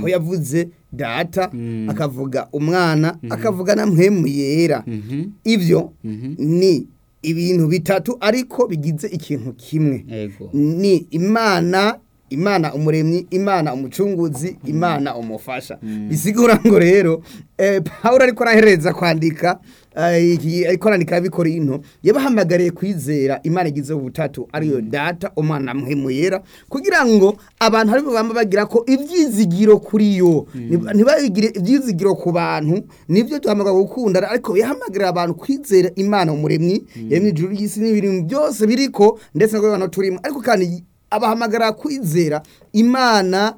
aho yavuze data akavuga umwana akavuga na mpemu yera ibyo ni ibintu bitatu ariko bigize ikintu kimwe Ego. ni imana imana umuremyi imana umucunguzi imana umufasha bisigura ngo rero eh, pawulo ariko arahereza kwandika eh, iki- ariko arandika abikora into yabahamagariye kwizera imana igize ubutatu ariyo data umwana muhemu yera kugira ngo abantu aribo bamba bagira ko ibyizigiro kuri yo Nib- ntibagire ibyizigiro ku bantu nibyo duhamagara gukundana ariko yahamagarira abantu kwizera imana umuremyi yaremye ijuru ry'isi n'ibintu byose biriko ndetse no abantu turimo ariko kandi abahamagara kwizera imana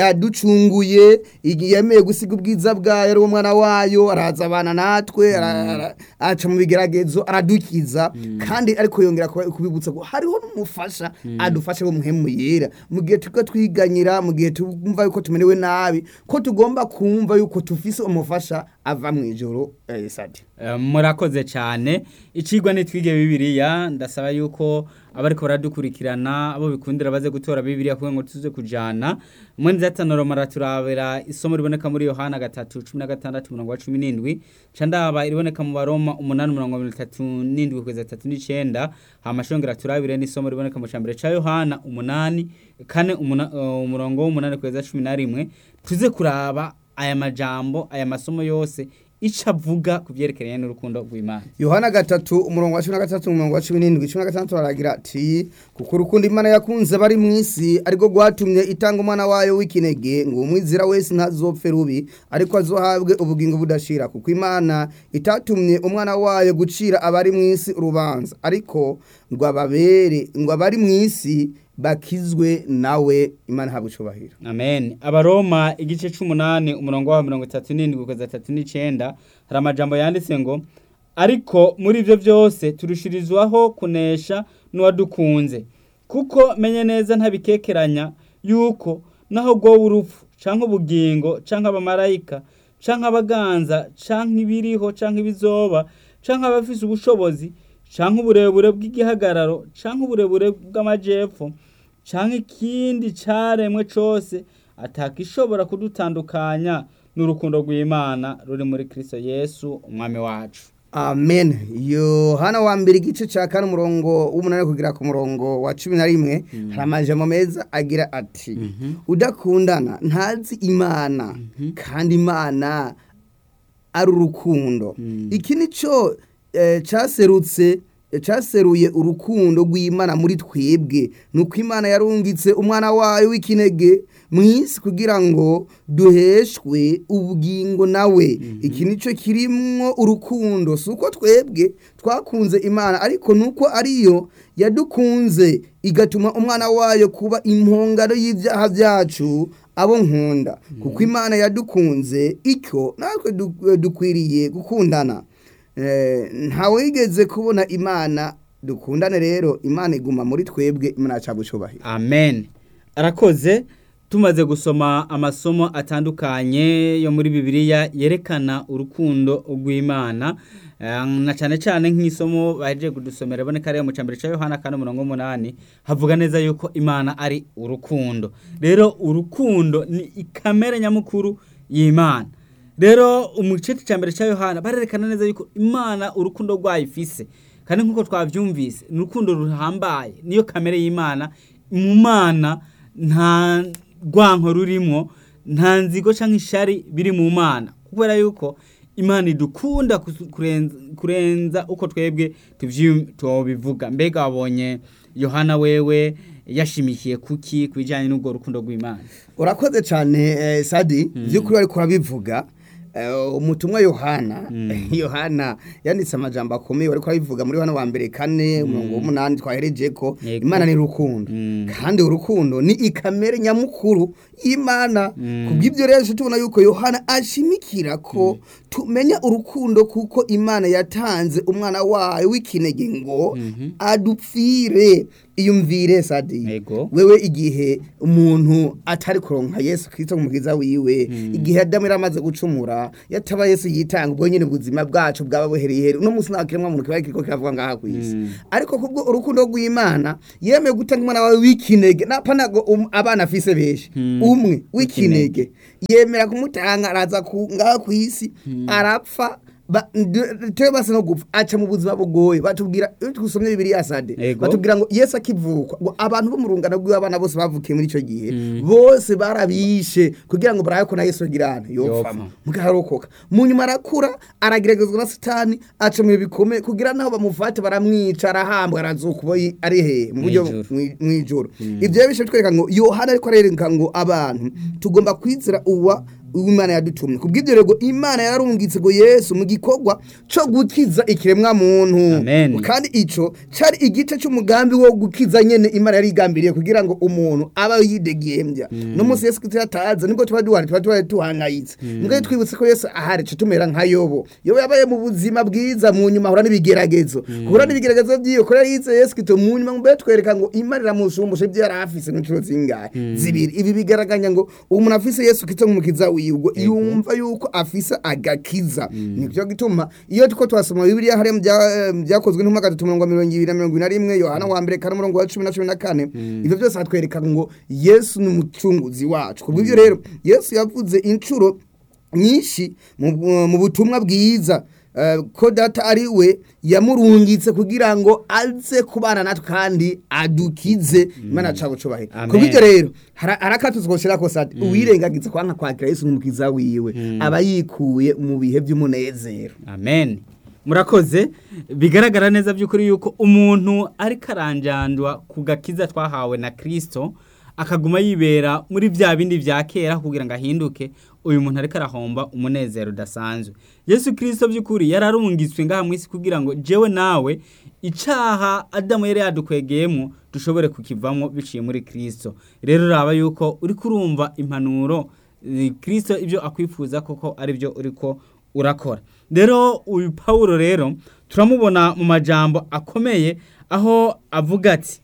yaducunguye igi- yemeye gusiga ubwiza bwayo ari umwana wayo araza abana natwe ara- ara- aca mu bigeragezo aradukiza kandi ariko yongera kuba- kubibutsa ko hariho n'umufasha adufashe wo muhemu yera mu gihe turiko twiganyira mu gihe tumva yuko tumerewe nabi ko tugomba kumva yuko tufise umufasha ava mu ijoro eh, sadi Eh, murakoze cyane icigwa nitwige bibiliya ndasaba yuko abariko baradukurikirana abo bikundira baze gutora bibiliya kugira ngo tuze kujana umwe nzatanoro maraturabera isomo riboneka muri yohana gatatu cumi na gatandatu umurongo wa cumi n'indwi ca ndaba iriboneka mu baroma umunani umurongo wa mirongo itatu n'indwi kugeza tatu n'icenda hama shongera turabire n'isomo riboneka mu cambere ca yohana umunani kane umuna- eh, umurongo w'umunani kugeza cumi na rimwe tuze kuraba aya majambo aya masomo yose ico avuga ku vyerekeranye n'urukundo rw'imana yohana gatatu umurongo wa cumi na gatatu umurongo wa cumi n'indwi cumi na gatandatu baragira ati kuko urukundo imana yakunze bari mu isi ariko rwatumye itanga umwana wayo w'ikinege ngo umwizira wese ntazopfe rubi ariko azohabwe ubugingo budashira kuko imana itatumye umwana wayo gucira abari mu isi urubanza ariko ngo ababere ngo abari mu isi bakizwe nawe imana ihabwe icubahiro amen abaroma igice c'umunani umurongo wa mirongo itatu n'indwi kugeza tatu n'icenda hari amajambo yanditse ngo ariko muri ivyo vyose turushirizwaho kunesha n'uwadukunze kuko menye neza ntabikekeranya yuko naho rwowe urupfu canke ubugingo canke abamarayika canke abaganza canke ibiriho canke ibizoba canke abafise ubushobozi canke uburebure bw'igihagararo canke uburebure bw'amajepfo canke ikindi caremwe cose atakishobora kudutandukanya n'urukundo rw'Imana ruri muri Kristo Yesu umwami wacu amen yohana wa mbere igice cya kane umurongo w'umunani kugera ku murongo wa cumi na rimwe hari amajambo meza agira ati udakundana ntazi imana kandi imana ari urukundo iki ni cyo eh, cyaserutse eh, cyaseruye urukundo rw'imana muri twebwe ni uko imana yarungitse umwana wayo w'ikinege mu isi kugira ngo duheshwe ubugingo nawe iki ni cyo kirimwo urukundo si uko twebwe twakunze imana ariko ni uko ariyo yadukunze igatuma umwana wayo kuba impongano y'ibyaha byacu abo nkunda kuko imana yadukunze icyo natwe du- dukwiriye gukundana Eh, ntawigeze kubona imana dukundane rero imana iguma muri twebwe imana yacu gucubahira amen arakoze tumaze gusoma amasomo atandukanye yo muri bibiliya yerekana urukundo rw'imana Eh, na cyane cyane nk'isomo bahejeje kudusomera iboneka rero mu cambere ca yohana kane umurongo w'umunani havuga neza yuko imana ari urukundo rero urukundo ni ikamere nyamukuru y'imana rero umuce cya mbere cya yohana barerekana neza yuko imana urukundo rwayo ifise kandi nk'uko twabyumvise ni urukundo ruhambaye niyo kamere y'imana mu mana nta rwanko rurimo nta nzigo cyangwa ishari biri mu mana kubera yuko imana idukunda kusu- kurenza, kurenza uko twebwe tuvyu- tubivuga mbega wabonye yohana wewe yashimikiye kuki ku bijyanye n'ubwo rukundo rw'imana urakoze cyane eh, sadi by'ukuri ariko urabivuga Eh, umutumwa yohana yohana yanditse amajambo akomeye ariko arabivuga muri hano wa mbere kane umurongo w'umunani twahereje ko Yego. imana ni urukundo Mm. kandi urukundo ni ikamere nyamukuru y'imana Mm. kubw'ibyo rero tubona yuko yohana ashimikira ko tumenya urukundo kuko imana yatanze umwana wayo w'ikinege ngo Mhm. adupfire iyumvire sadi Yego. wewe igihe umuntu atari kuronka yesu kristo umukiza wiwe igihe adamu yari amaze gucumura yataba yesu yitanga ubwo nyine ubuzima bwacu bwaba buhereye here uno munsi nta kiremwa muntu kiba kiriko kiravuga ngaha ku isi Mm. ariko kubwo urukundo rw'imana yemeye gutanga umwana wawe w'ikinege napanago um, abana afise benshi Mm. umwe w'ikinege yemera kumutanga araza ku ngaha ku isi arapfa ba- ndu- tewe basa no gupfa aca mu buzima bugoye batubwira iyo twusomye bibiliya sade Ego. batubwira ngo yesu akivuka ngo abantu bo mu rungano rw'abana bose bavukiye muri icyo gihe bose barabishe kugira ngo barabe ko na yesu agirana Yopfa. yopfama mugaharokoka mu nyuma arakura arageragezwa na satani aca mu bihe bikomeye kugira naho bamufate baramwica arahambwa arazuka ubo yi- ari hehe mu buryo Mw'ijuru. mwi- mw'ijoro ibyo rero bishe bitwereka ngo yohana ariko arereka ngo abantu tugomba kwizera uwa uw'imana yadutumye kubw'ibyo rero imana yararungitse ngo yesu mu gikorwa cyo gukiza ikiremwa muntu Amen. kandi ico cari igice c'umugambi wo gukiza nyene imana yari igambiriye kugira ngo umuntu aba yidegembya no munsi yesu kristo yataza nibwo tuba duhari tuba tuba tuhangayitse mbwa twibutse ko yesu ahari co tumera nka yobo yobo yabaye mu buzima bwiza mu nyuma ahura n'ibigeragezo guhura n'ibigeragezo vyiwe ko yari yize yesu kristo mu nyuma mbere twereka ngo imana iramushumbusha ivyo yari afise n'inshuro zingahe zibiri ibi bigaraganya ngo umuntu afise yesu kristo nk'umukiza wiwe ubwo yumva yuko afise agakiza nivyo gituma iyo tuko twasoma bibiliya hariya mu bya- mu byakozwe n'intumwa gatatu mirongo mirongo ibiri na mirongo ine na rimwe yohana wa mbere kane umurongo wa cumi na cumi na kane ivyo byose hatwereka ngo yesu ni umucunguzi wacu kubw'ivyo rero yesu yavuze inshuro nyinshi mu mu butumwa bwiza eh, ko data ari we yamurungitse kugira ngo aze kubana natwe kandi adukize imana cabo cubahiro Amen. kubw'ivyo rero hara- harakatuzwa gushirako sati uwirengagiza kwanka kwakira yesu nk'umukiza wiwe aba yikuye mu bihe vy'umunezero amen murakoze bigaragara neza by'ukuri yuko umuntu ariko aranjandwa ku gakiza twahawe na kirisito akaguma yibera muri bya bindi bya kera kugira ngo ahinduke uyu muntu ariko arahomba umunezero udasanzwe yesu kirisito by'ukuri yararungitswe ngaha mu isi kugira ngo jewe nawe icaha adamu yari yadukwegeyemo dushobore kukivamo biciye muri kirisito rero uraba yuko uri kurumva impanuro eh, kirisito ibyo akwifuza koko ari byo uriko urakora rero uyu pawulo rero turamubona mu majambo akomeye aho avuga ati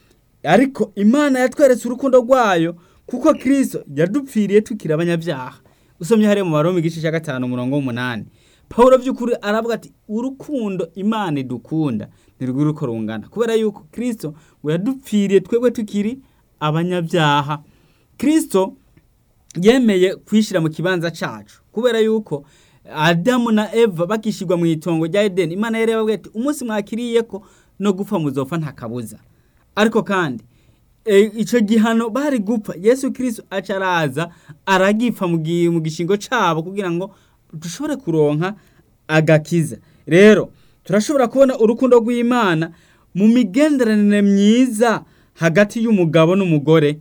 ariko imana yatweretse urukundo rwayo kuko kirisito yadupfiriye tukiri abanyabyaha usomye hariya mu baroma igice cya gatanu umurongo w'umunani pawulo by'ukuri aravuga ati urukundo imana idukunda ntirwiri uko rungana kubera yuko kirisito ngo yadupfiriye twebwe tukiri abanyabyaha kirisito yemeye kwishyira mu kibanza cyacu kubera yuko adamu na eva bakishyirwa mu itongo rya edeni imana yari yababwiye ati umunsi mwakiriye ko no gupfa muzopfa nta kabuza ariko kandi e, icyo gihano bari gupfa yesu kirisito aca araza aragipfa mu gi- mu gishingo cyabo kugira ngo dushobore kuronka agakiza rero turashobora kubona urukundo rw'imana mu migenderanire myiza hagati y'umugabo n'umugore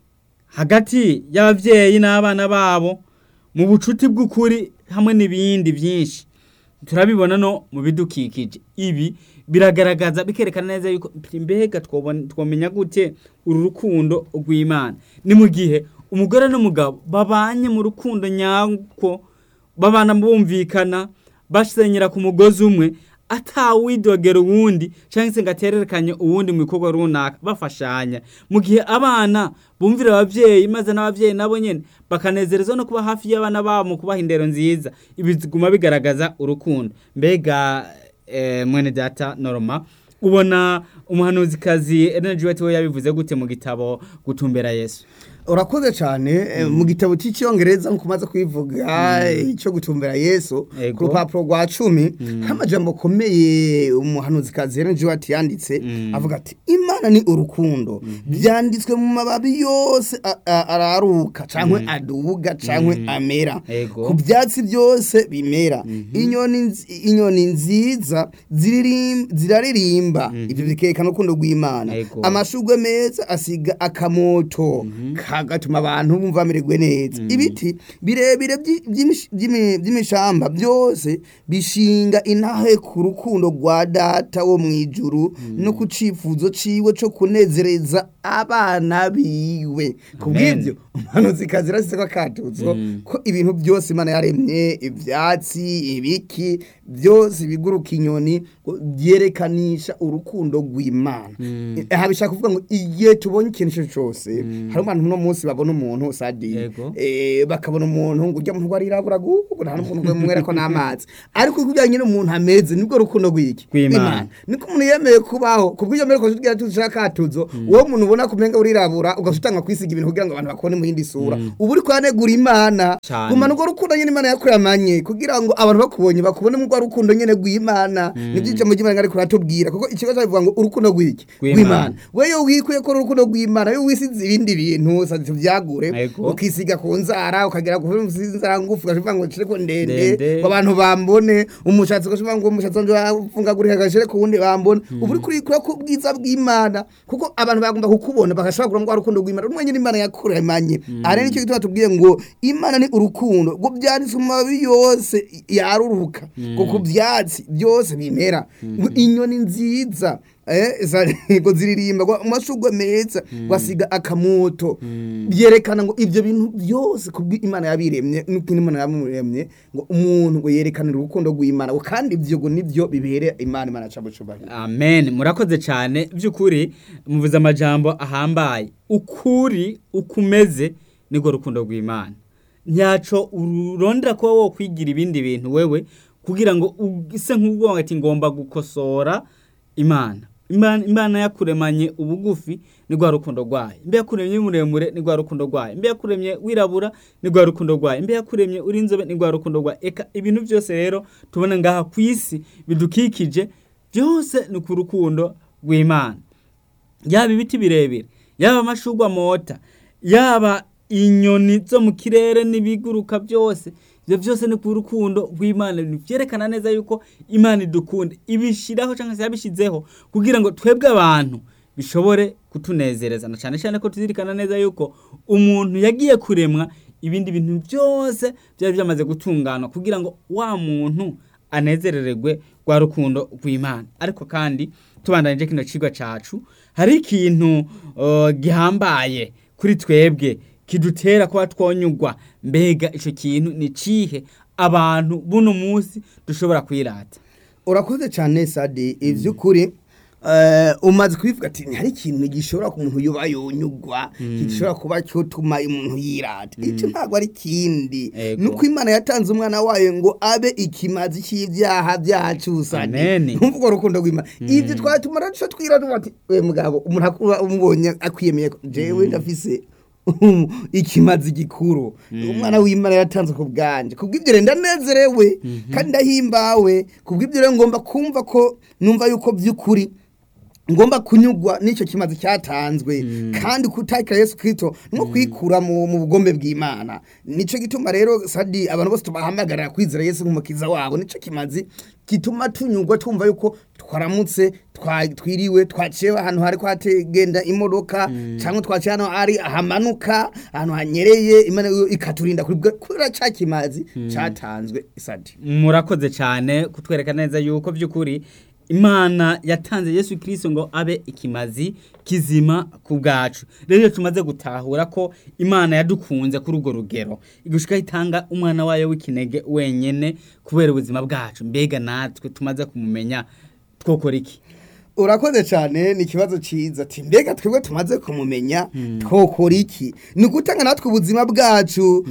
hagati y'ababyeyi n'abana babo mu bucuti bw'ukuri hamwe n'ibindi byinshi turabibona no mu bidukikije ibi biragaragaza bikerekana neza yuko mbega twobona- twomenya gute uru rukundo rw'imana ni mu gihe umugore n'umugabo babanye mu rukundo nyako babana bumvikana basenyera ku mugozi umwe atawidogera uwundi cyangwa se ngo atererekanye uwundi mu bikorwa runaka bafashanya mu gihe abana bumvira ababyeyi maze n'ababyeyi nabo nyine bakanezerezwa no kuba hafi y'abana babo mu kubaha indero nziza ibi biguma bigaragaza urukundo mbega eh, mwene data norma ubona umuhanuzikazi energy wetu we yabivuze gute mu gitabo gutumbera yesu urakoze cyane eh, mu gitabo cy'icyongereza nk'uko umaze kubivuga eh, cyo gutumbera yesu Ego. ku rupapuro rwa cumi nk'amajambo akomeye umuhanuzikazi Ellen G. White yanditse avuga ati imana ni urukundo byanditswe mu mababi yose a- a- araruka cyangwa adubuga cyangwa amera Ego. ku byatsi byose bimera inyoni nzi- inyoni nziza ziririm- ziraririmba ibyo bikerekana urukundo rw'imana Ego. amashugwe meza asiga akamoto kagatuma abantu bumva bamererwe neza ibiti birebire by'i- by'imish- by'imi- by'imishamba byose bishinga intahe ku rukundo rwa data wo mu ijuru no ku cyifuzo ciwe cyo kunezereza abana biwe ku bw'ibyo umuhanuzi kazi ko akatutso ko ibintu byose imana yaremye ibyatsi ibiki byose biguruka inyoni ngo byerekanisha urukundo rw'imana aha bishaka kuvuga ngo igihe tubonye ikintu icyo cyose hari abantu uno munsi babona umuntu sadi Yego. eh, bakabona umuntu ngo ujya muntu warirabura gugu nta n'umuntu umwera ko n'amazi ariko kubijyanye n'umuntu ameze nibwo rukundo rw'iki Rw'Imana. niko umuntu yemeye kubaho kubw'ibyo mbere ko tugira tushaka katuzo uwo muntu ubona ubona kumenga urirabura ugasutanga kwisiga ibintu kugira ngo abantu bakone mu yindi sura ubu uri kwanegura imana Cane. gumana urwo rukundo nyene imana yakuramanye kugira ngo abantu bakubonye bakubone mu rwa rukundo nyene rw'imana nivyo ijambo ry'imana ariko ratubwira kuko ikibazo bivuga ngo urukundo rw'iki Rw'Imana. rw'imana weyo wikuye ko urukundo rw'imana yo wisize ibindi bintu sazi vyagure Ego. ukisiga ku nzara ukagera ku nzara ngufu ugashivuga ngo nshire ko ndende Ndende. ngo abantu bambone umushatsi ugashivuga ngo umushatsi wanje wafungagurika gashire ku wundi bambone ubu uri kuri kuri ku bwiza bw'imana kuko abantu bagomba kukubona bagashobora kugira ngo urukundo rw'imana rumwe nyine imana yakuremanye ari nicyo gituma tubwiye ngo imana ni urukundo ngo byanditse mu mababi yose yaruruka ngo ku byatsi byose bimera ngo inyoni nziza eh za- ngo ziririmba ngo amashugwe meza wasiga akamoto byerekana ngo ibyo bintu byose kubwi imana yabiremye nuko imana yamuremye ngo umuntu ngo yerekane urukundo rw'imana ngo kandi ibyo ngo nibyo bibere imana imana aca bucubahiro amen murakoze cyane by'ukuri muvuze amajambo ahambaye ukuri ukumeze nirwo rukundo rw'imana nyaco urondera kuba wo kwigira ibindi bintu wewe kugira ngo use nk'ubwo ati ngomba gukosora imana imana imana yakuremanye ubugufi ni rwa rukundo rwayo imbe yakuremye muremure ni rwa rukundo rwayo imbe yakuremye wirabura ni rwa rukundo rwayo imbe yakuremye uri inzobe ni rwa rukundo rwayo eka ibintu byose rero tubona ngaha ku isi bidukikije byose ni ku rukundo rw'imana yaba ibiti birebire yaba amashugwa amota yaba inyoni zo mu kirere n'ibiguruka byose ibyo byose ni ku rukundo rw'imana byerekana neza yuko imana idukunda ibishyiraho cyangwa se yabishyizeho kugira ngo twebwe abantu bishobore kutunezereza na cyane cyane ko tuzirikana neza yuko umuntu yagiye kuremwa ibindi bintu byose byari byamaze gutungana kugira ngo wa muntu anezerererwe rwa rukundo rw'imana ariko kandi tubandanije kino cigwa cacu hari ikintu uh, gihambaye kuri twebwe kidutera kuba twonyugwa mbega ico kintu ni cihe abantu buno munsi dushobora kwirata urakoze cyane sadi iby'ukuri eh, umaze kubivuga ati hari ikintu gishobora ku muntu yoba yonyugwa gishobora kuba cyotuma umuntu yirata icyo ntabwo ari ikindi Ego. nuko imana yatanze umwana wayo ngo abe ikimazi cy'ibyaha byacu sadi Amen. ntumvuga urukundo rw'imana ibyo twatuma rero twirata ati we mugabo umuntu akuba umubonye akwiyemeye ko jewe ndafise ikimazi gikuru umwana w'imana yatanze ku bwanje kubw'ibyo rero ndanezerewe kandi ndahimbawe kubw'ibyo rero ngomba kumva ko numva yuko by'ukuri ngomba kunyugwa n'icyo kimazi cyatanzwe kandi kutakira Yesu Kristo no kwikura mu mu bugombe bw'Imana nico gituma rero sadi abantu bose tubahamagarira kwizera Yesu nk'umukiza wabo nico kimazi gituma tunyugwa tumva yuko twaramutse twa- twiriwe twaciye ahantu hari kwategenda imodoka cyangwa twaciye hano ari ahamanuka ahantu hanyereye Imana yo ikaturinda kuri bwa- kubera cya kimazi cyatanzwe sadi murakoze cyane kutwereka neza yuko by'ukuri imana yatanze yesu kirisito ngo abe ikimazi kizima ku bwacu rero iyo tumaze gutahura ko imana yadukunze kuri urwo rugero igushika itanga umwana wayo w'ikinege wenyene kubera ubuzima bwacu mbega natwe tumaze kumumenya twokora iki urakoze cyane ni ikibazo cyiza ati mbega twebwe tumaze kumumenya twokora iki ni ugutanga natwe ubuzima bwacu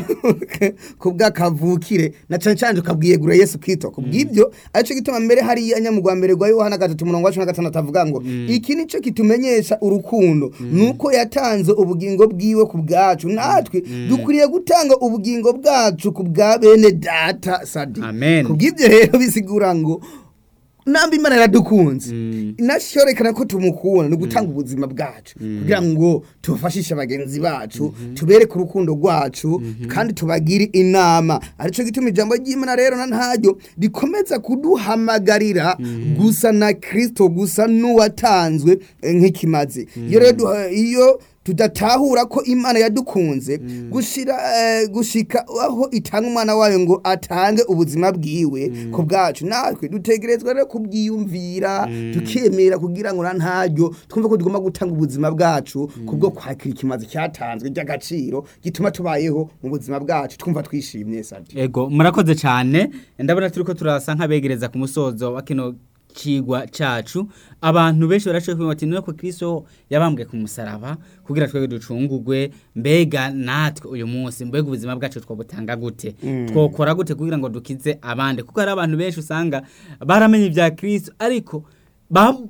ku bw'akavukire na cyane cyane tukabwiyegura yesu kwito ku bw'ibyo aricyo gituma mbere hariya nyamugwa mbere rwa yohana gatatu umurongo wa cumi na gatandatu avuga ngo iki ni cyo kitumenyesha urukundo ni uko yatanze ubugingo bwiwe ku bwacu natwe dukwiriye gutanga ubugingo bwacu ku bwa bene data sadi Amen. ku bw'ibyo rero bisigura ngo namba imana yaradukunze inashorekana ko tumukunda ni gutanga ubuzima bwacu kugira ngo tubafashishe bagenzi bacu tubereke urukundo rwacu kandi tubagire inama aricyo gituma ijambo ry'imana rero na ntaryo rikomeza kuduhamagarira gusa na kirisito gusa n'uwatanzwe eh, nk'ikimazi iyo rero duha- iyo tudatahura ko imana yadukunze gushira eh, gushika aho itanga umwana wayo ngo atange ubuzima bwiwe ku bwacu natwe dutegerezwa rero kubyiyumvira tukemera kugira ngo na ntaryo twumve ko tugomba gutanga ubuzima bwacu kubwo kwakira ikimazi cyatanzwe ry'agaciro gituma tubayeho mu buzima bwacu twumva twishimye sadi ego murakoze cyane ndabona turi ko turasa nk'abegereza ku musozo wa kino kigwa cacu abantu benshi barashoboye kuvuga bati nuko kristo yabambwe ku musaraba kugira twebwe ducungugwe mbega natwe uyu munsi mbega ubuzima bwacu twobutanga gute twokora gute kugira ngo dukize abandi kuko hari abantu benshi usanga baramenye ibya kristo ariko ba-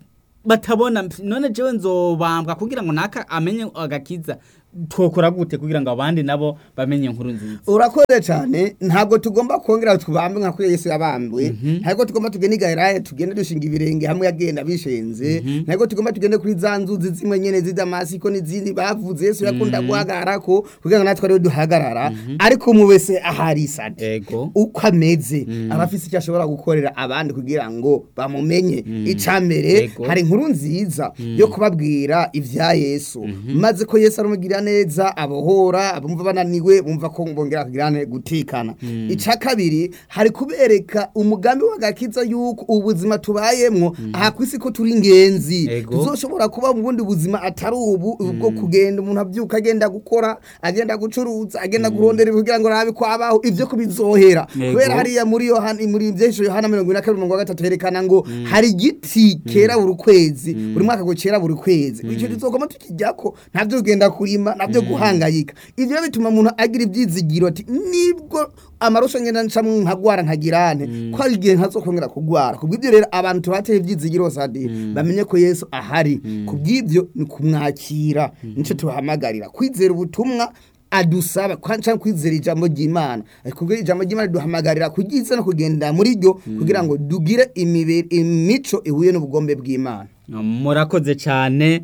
batabona mp- none jewe nzobambwa kugira ngo naka amenye agakiza twokora gute kugira ngo abandi nabo bamenye inkuru nziza urakoze cyane ntabwo tugomba kongera tubambe nka kuri yesu yabambwe ntabwo tugomba tugende igahera tugende dushinga ibirenge hamwe yagenda bishenze ntabwo tugomba tugende kuri za nzuzi zimwe nyene z'Damasiko n'izindi bavuze yesu yakunda guhagarara ko kugira ngo natwe ariwe duhagarara ariko umwe wese ahari isade ego uko ameze aba afise icyo ashobora gukorera abandi kugira ngo bamumenye icya mbere Yego. hari inkuru nziza yo kubabwira ibya yesu maze ko yesu arumugirira neza abohora abumva bananiwe bumva ko bongera kugirane gutikana icya kabiri hari kubereka umugambi w'agakiza yuko ubuzima tubayemwo aha ku isi ko turi ingenzi Yego. tuzoshobora kuba mu bundi buzima atari ubu bwo kugenda umuntu abyuka agenda gukora agenda gucuruza agenda kurondera kugira ngo arabe ko abaho ibyo kubizohera Yego. kubera hariya muri yohana muri byesho yohana mirongo ine na kabiri mirongo gatatu herekana ngo hari igiti kera buri kwezi buri mwaka ngo kera buri kwezi icyo tuzogoma tukijyako ntabyo kugenda kurima nabyo guhangayika ivyo bituma umuntu agira ibyizigiro ati nibwo amarusho ngenda ncamwe nkagwara nkagirane ko hari igihe ntazokongera kugwara kubw'ibyo rero abantu tubateye ibyizigiro sadi bamenye ko yesu ahari kubw'ibyo ni kumwakira nico tubahamagarira kwizera ubutumwa adusaba kwa- canke kwizera ijambo ry'imana kubwo ijambo ry'imana duhamagarira kugiza no kugenda muri ryo kugira ngo dugire imibiri imico ihuye n'ubugombe bw'imana murakoze cyane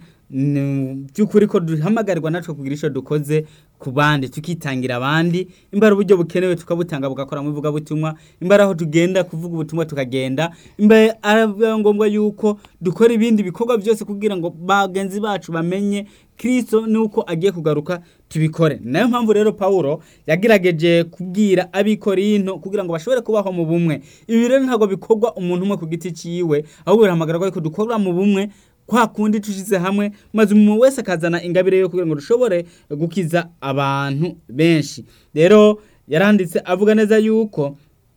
Ni by'ukuri ko duhamagarirwa natwe kugira icyo dukoze ku bandi tukitangira abandi imbara uburyo bukenewe tukabutanga bugakora mu ivugabutumwa imbara aho tugenda kuvuga ubutumwa tukagenda imbere ari ngombwa yuko dukora ibindi bikorwa byose kugira ngo bagenzi bacu bamenye kirisito nuko agiye kugaruka tubikore nayo mpamvu rero pawulo yagerageje kubwira abikorinto kugira ngo bashobore kubaho mu bumwe ibi rero ntabwo bikorwa umuntu umwe ku giti cyiwe ahubwo birahamagarwa ko dukorera mu bumwe kwa kundi tushize hamwe maze umuntu wese akazana ingabire yo kugira ngo dushobore gukiza abantu benshi rero yaranditse avuga neza yuko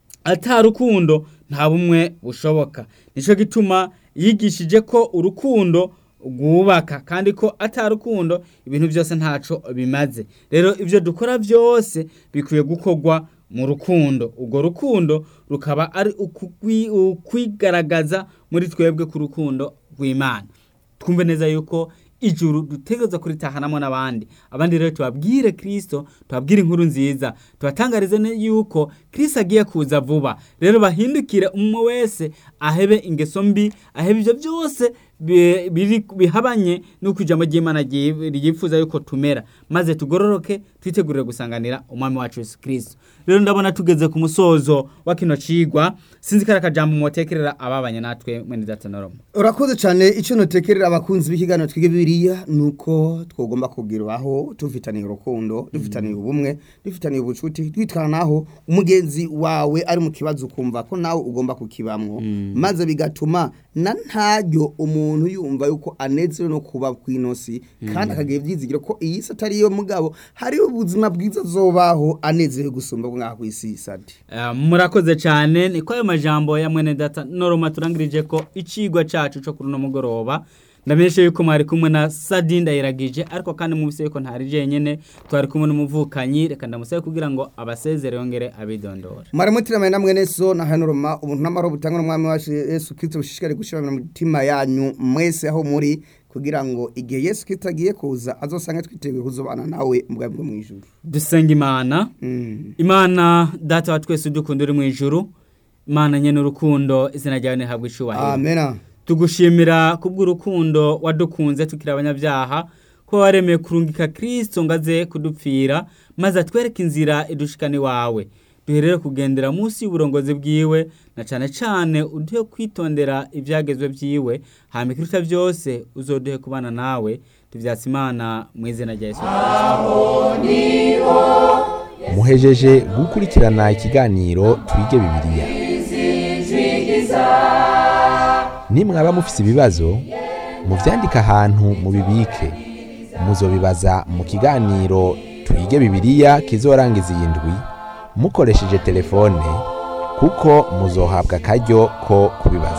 atarukundo nta bumwe bushoboka nicyo gituma yigishije ko urukundo rwubaka kandi ko atarukundo ibintu byose ntaco bimaze rero ibyo dukora byose bikwiye gukorwa mu rukundo urwo rukundo rukaba ari ukugwi- ukwigaragaza muri twebwe ku rukundo rw'imana twumve neza yuko ijuru dutegereza kuritahanamo n'abandi abandi rero tubabwire kirisito tubabwire inkuru nziza tubatangarize ne- yuko kirisito agiye kuza vuba rero bahindukire umwe wese ahebe ingeso mbi ahebe ibyo byose bi- biri- bihabanye n'uko ijambo ry'imana ryi- ryifuza yuko tumera maze tugororoke twitegurire gusanganira umwami wacu yesu kirisito rero ndabona tugeze ku musozo wa kino cigwa sinzi ko ari akajambo mwotekerera ababanye natwe mwene datanoromo urakoze cyane icyo nutekerera abakunzi b'ikiganiro twige bibiriya ni uko twagomba kugiraho tufitaniye urukundo dufitaniye ubumwe dufitaniye ubucuti twitwaranaho umugenzi wawe ari mu kibazo ukumva ko nawe ugomba kukibamwo maze bigatuma na ntaryo umuntu yumva yuko anezerewe no kuba ku inosi kandi akagira ibyizigiro ko iyi si atari yo mugabo hariho ubuzima bwiza azobaho anezerewe gusumba bwo ngaha ku isi sadi Eh, murakoze cyane niko ayo majambo ya mwene data noroma turangirije ko icigwa cacu co kuri uno mugoroba ndamenyesha yuko mwari kumwe na sadi ndayiragije ariko kandi mubise yuko ntari jenyene twari kumwe n'umuvukanyi reka ndamusabe kugira ngo abasezere yongere abidondora maramutiramaye namwe neso na hanoroma ubuntu n'amahoro butangwa n'umwami wacu yesu kirisito bushishikare gushyira mu mitima yanyu mwese aho muri kugira ngo igihe yesu kirisito agiye kuza azosange twiteguye kuzobana nawe mu bwami bwo mu ijuru dusenga imana Mm. imana data wa twese udukunda uri mu ijuru imana nyene urukundo izina ryawe ntihabwa icubahiro amena tugushimira kubw'urukundo wadukunze tukiri abanyabyaha ko waremeye kurungika kirisito ngo aze kudupfira maze atwereke inzira idushikana iwawe duherere kugendera munsi y'uburongozi bwiwe na cyane cyane uduhe kwitondera ibyagezwe byiwe hama ikiruta byose uzoduhe kubana nawe tubyatse imana mu izina rya yesu muhejeje gukurikirana ikiganiro twige bibiliya nimwaba mufise ibibazo muvyandike ahantu mubibike muzobibaza mu kiganiro twige bibiliya kizorangiza iyi ndwi mukoresheje telefone kuko muzohabwa akaryo ko kubibaza